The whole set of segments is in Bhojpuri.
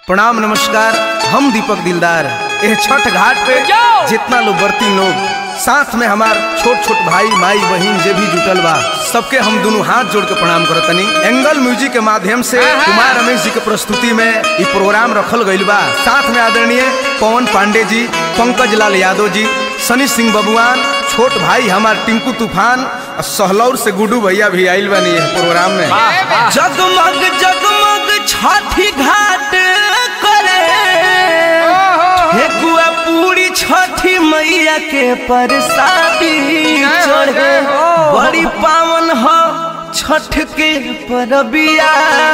प्रणाम नमस्कार हम दीपक दिलदार यह छठ घाट पे जाओ। जितना लोग बरती लोग साथ में हमार छोट छोट भाई माई बहन जे भी जुटल बा सबके हम दोनों हाथ जोड़ के प्रणाम करतनी एंगल म्यूजिक के माध्यम से आहा। कुमार रमेश जी के प्रस्तुति में ये प्रोग्राम रखल गईल बा साथ में आदरणीय पवन पांडे जी पंकज लाल यादव जी सनी सिंह बबुआन छोट भाई हमार टिंकू तूफान और सहलौर से गुडू भैया भी आइल बनी है प्रोग्राम में जगमग जगमग छठी घाट करे हे गुआ पूरी छठी मैया के परसादी चढ़े बड़ी पावन हो छठ के परबिया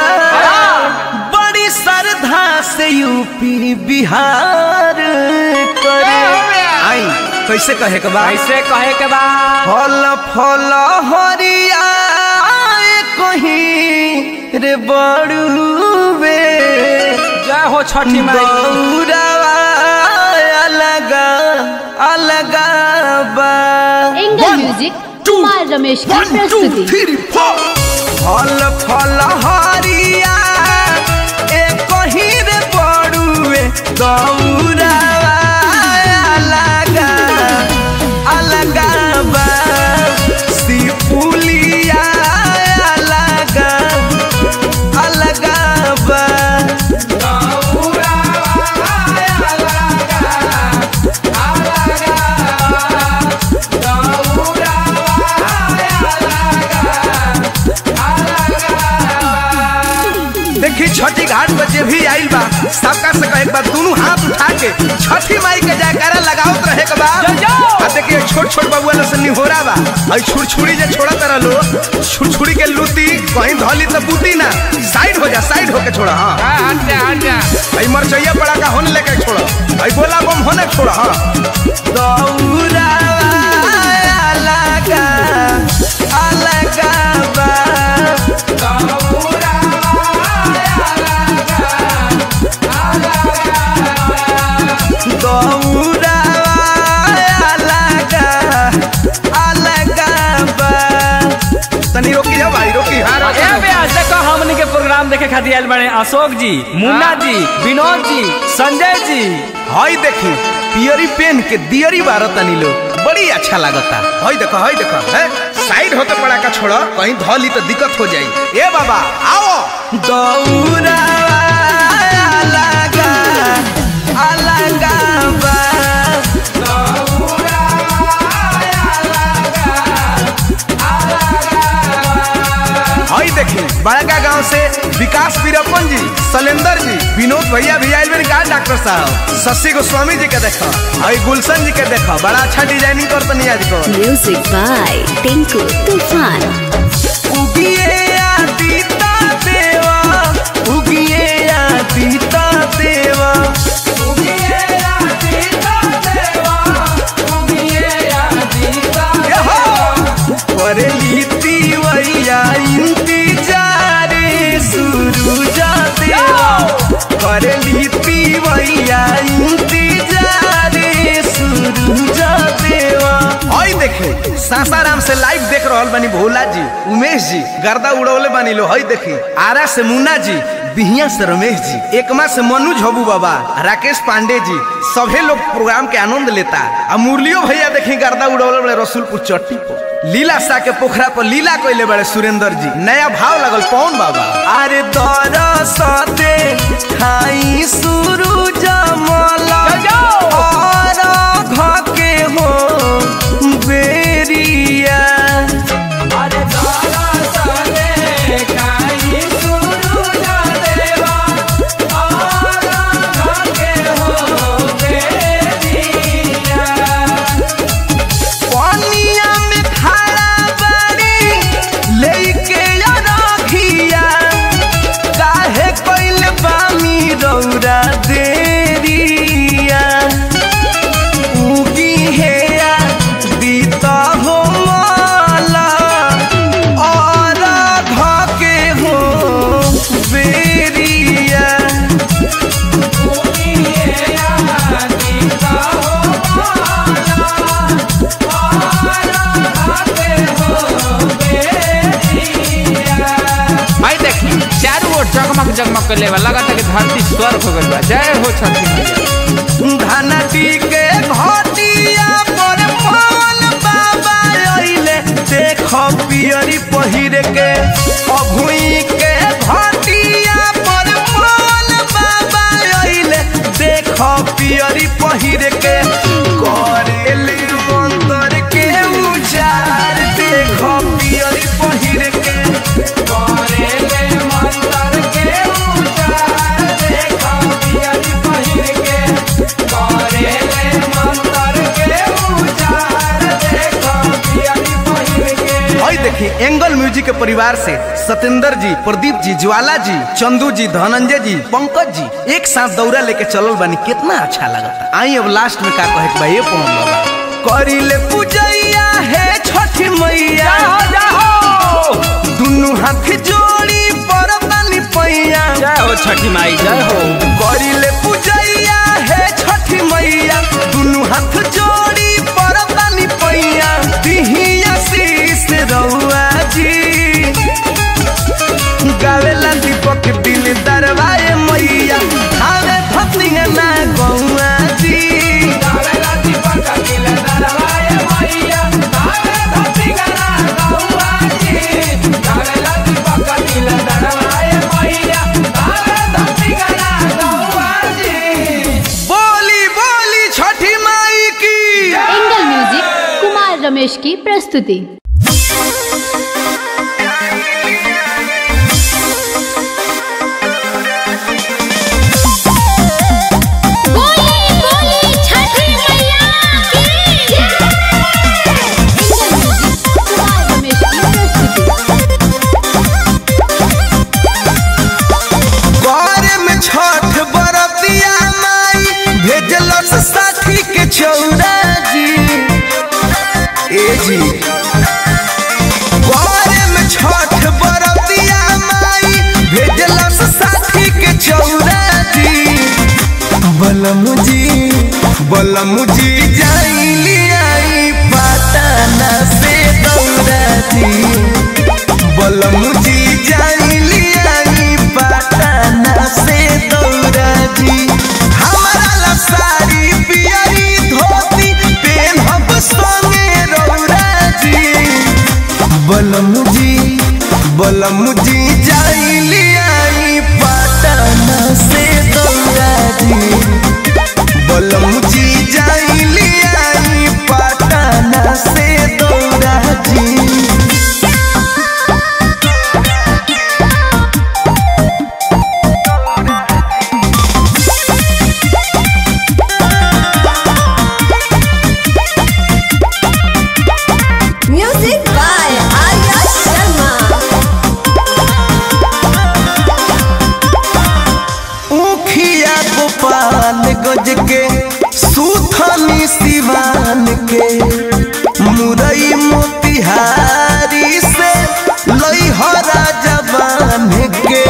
बड़ी श्रद्धा से यूपी बिहार करे आई कैसे कहे के बा ऐसे कहे के बाद फल फल हरिया कहीं रे बड़ुए जय हो छठी माई गौरवा अलग अलग बा एंगल म्यूजिक कुमार रमेश की प्रस्तुति फल फल हरिया एक कहीं रे बड़ुए गौरवा अलग अलग बा सिपुलिया अलग अलग बा देखी छठी घाट पर जे भी आइल बा सबका से कहे के बा दोनों हाथ उठा के छठी माई के जयकारा लगावत रहे के बा जय जय। आ देखिए छोट छोट बबुआ लोग से निहोरा बा आई छुरछुरी जे छोड़ा तरह लो छुरछुरी के लूती कहीं धली तो बूती ना साइड हो जा साइड होके छोड़ा हाँ हट जा हट जा आई मरचैया पड़ा का होने लेके छोड़ा आई बोला बम होने के छोड़ा हाँ गौरवा अलग अलग बा गौरवा अलग अलग बा तनी रोकी जाओ भाई रोकी हाँ रोकी ए बे आज देखो हमनी के प्रोग्राम देखे खातिर आइल बने अशोक जी मुन्ना जी विनोद जी संजय जी हई देखी पियरी पेन के दियरी बारत तनी लोग बड़ी अच्छा लागता हई देखो हई देखो है साइड होते पड़ा का छोड़ो कहीं धली तो दिक्कत हो जाई ए बाबा आओ गौरवा अलग अलग बा हई देखी बड़का गांव से विकास वीरप्पन जी शैलेंद्र जी विनोद भैया भी आयल मेरे का डॉक्टर साहब शशि गोस्वामी जी के देखो हई गुलशन जी के देखो बड़ा अच्छा डिजाइनिंग कर तनी आज को म्यूजिक बाय टिंकू तूफान उगिए आदिता देवा उगिए आदिता देवा उगिए आदिता देवा उगिए आदिता करे लीती वैया इंतजार सुरुजा देवा करे लीती वैया इंतजार सुरुजा देवा हई देखी सासाराम से लाइव देख रहल बानी भोला जी उमेश जी गर्दा उड़ौले बानी लो हई देखी आरा से मुन्ना जी बिहिया से रमेश जी एकमा से मनु झबू बाबा राकेश पांडे जी सभे लोग प्रोग्राम के आनंद लेता आ मुरलियो भैया देखी गर्दा उड़ौले बड़े रसूलपुर चट्टी पर लीला सा के पोखरा पर लीला कोइले बड़े सुरेंद्र जी नया भाव लगल पवन बाबा अरे दरसते खाई सुरुज मला और घके हो बेरिया अरे दरसते खाई सुरुज देवा और घके हो बेरिया पनिया में खड़ा बाड़ी लेके रखिया काहे कइल बामी रौरा जगमग जगमग कर लेवा लगा कि धरती स्वर्ग हो गइल बा जय हो छठी मैया धनती के घटिया पर पवन बाबा अइले देख पियरी पहिर के अभुई के घटिया पर पवन बाबा अइले देख पियरी पहिर के करेले मंतर के उचार देख पियरी पहिर के करेले मंतर के उचार देख पियरी पहिर के करेले मंतर के उचार देख पियरी पहिर के भाई देखी एंगल म्यूजिक के परिवार से सत्येंद्र जी प्रदीप जी ज्वाला जी चंदू जी धनंजय जी पंकज जी एक साथ दौरा लेके चलल बानी कितना अच्छा लगता आई अब लास्ट में का कहे के बा ये पवन बाबा करिले पूजैया है छठी मैया दुनु हाथ जोड़ी पर बानी पैया जय हो छठी माई जय हो करिले पूजैया है छठी मैया दुनु हाथ जोड़ी पर बानी पैया दिहिया शीस रउआ जी गावेला दीपक दिल दरवाए मैया आवे भक्तिया ना गौआ जी गावेला दीपक दिल दरवाए मैया गावे धरती गाना गौआ जी गावेला दीपक दिल दरवाए मैया गावे धरती गाना गौआ जी बोली बोली छठी माई की एंगल म्यूजिक कुमार रमेश की प्रस्तुति बोली बोली छठी मैया की एंगल म्यूजिक कुमार रमेश की प्रस्तुति बारे में छठ बरतिया माई भेजलस साथी के चौरा जी ए जी बारे में छठ बरतिया माई भेजलस साथी के चौरा जी बलम जी बलम जी जाइली आई पाटना से दौरा जी बलम जी जाइली आई पाटना से दौरा जी हमारा ला साड़ी पियरी धोती पेनहब संगे रौरा जी बलम जी बलम जी जाइली आई पाटना से दौरा जी बलम जी जाइली आई पाटना से दौरा जी Music by Arya Sharma. ऊखिया Gopal गज के सुथनी सिवान के मुरई मोतिहारी से लइहरा जबान के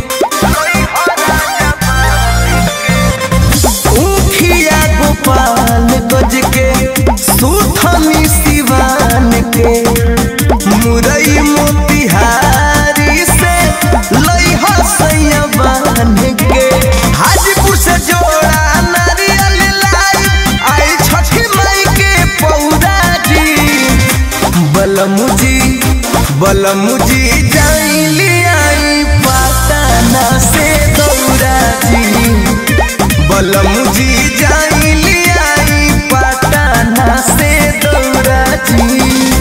ऊखिया गोपाल गज के सुथनी सिवान के मुरई मोतिहारी से लइहा सैया बान के हाजीपुर से जोड़ा नारियल लाई आई छठी माई के पौरा जी बलमुजी बलमुजी जाइली आई पाटना से दौरा जी बलमुजी जाइली आई पाटना से दौरा जी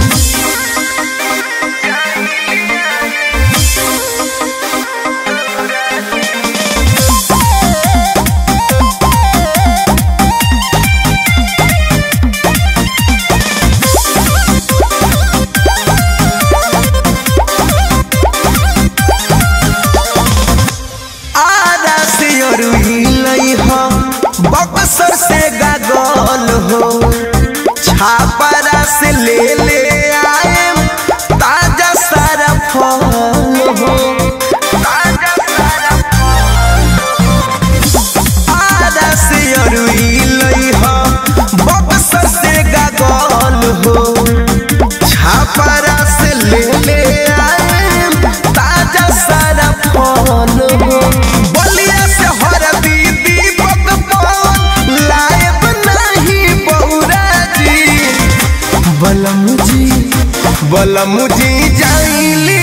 आरा से अरुही लई हो बक्सर से गागल हो छापरा से ले ले आए ताजा सारा फल हो ताजा सारा आरा से अरुही लई हो बक्सर से गागल हो छापरा से ले ले आए ताजा सारा फल हो बलम जी बलम जी जाइली